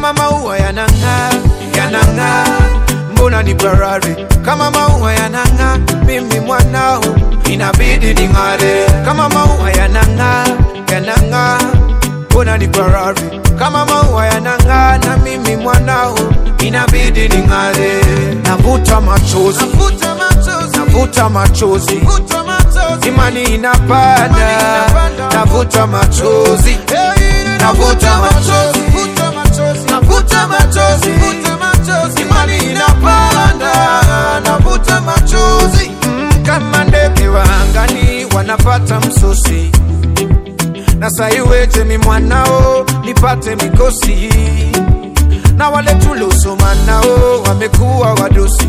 kama maua yanang'aa, yanang'aa, mbona ni barari kama maua yanang'aa, mimi mwanao inabidi ning'are kama maua yanang'aa, yanang'aa, mbona ni barari kama maua yanang'aa, na mimi mwanao inabidi ning'are. Navuta machozi, Navuta machozi, navuta machozi, vuta machozi, imani inapanda, navuta machozi, navuta machozi, vuta machozi, navuta machozi, vuta machozi, imani inapanda, navuta machozi Mm, kama ndege wa angani wanapata msosi, na saiweje mi mwanao nipate mikosi, na wale tuliosoma nao wamekuwa wadosi,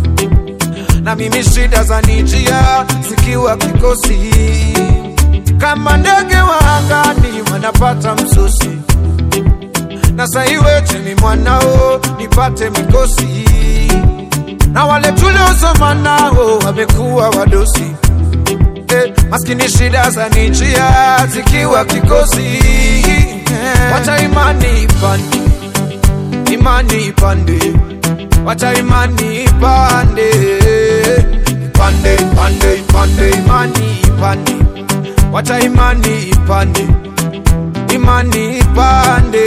na mimi shida za nijia zikiwa kikosi, kama ndege wa angani wanapata msosi na saiweje mi mwanao nipate mikosi, na wale tuliosoma nao wamekuwa wadosi eh, maskini shida za nijia zikiwa kikosi eh, wacha imani ipande, imani ipande, wacha imani ipande, ipande, ipande, ipande, imani ipande, wacha imani ipande imani ipande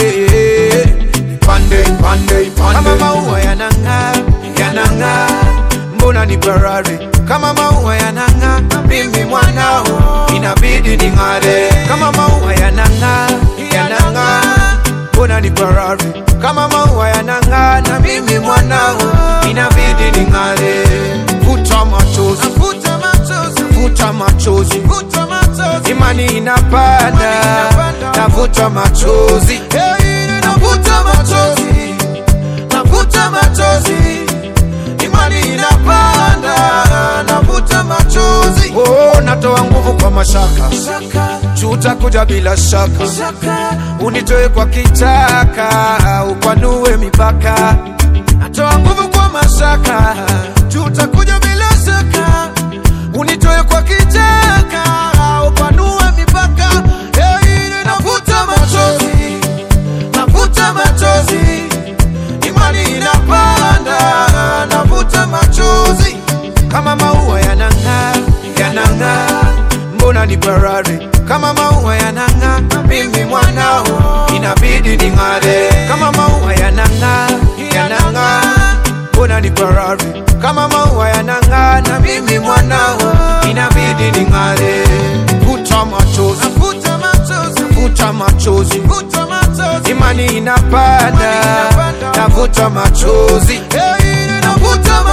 ipande ipande ipande kama maua yanang'aa yanang'aa mbona ni barari kama maua yanang'aa mimi mwanao inabidi ning'are kama maua yanang'aa yanang'aa mbona ni barari kama maua yanang'aa na mimi mwanao inabidi ning'are vuta machozi vuta machozi, vuta machozi vuta machozi, imani inapanda, navuta machozi, navuta machozi, navuta machozi, imani inapanda, navuta machozi. Oh, natoa nguvu kwa mashaka, shaka, tutakuja bila shaka, shaka, unitoe kwa kichaka, upanue mipaka. Natoa nguvu kwa mashaka, tutakuja bila shaka, unitoe kwa kichaka, upanue mipaka. Hey, navuta machozi, navuta machozi, imani inapanda, navuta machozi kama maua yanang'aa, yanang'aa, mbona ni barari kama maua yanang'aa, mimi mwanao inabidi ning'are kama maua yanang'aa, yanang'aa, mbona ni barari kama maua yanang'aa, na mimi mwanao inabidi ning'are. Vuta machozi, vuta machozi, vuta machozi, vuta machozi, imani inapanda, navuta machozi, navuta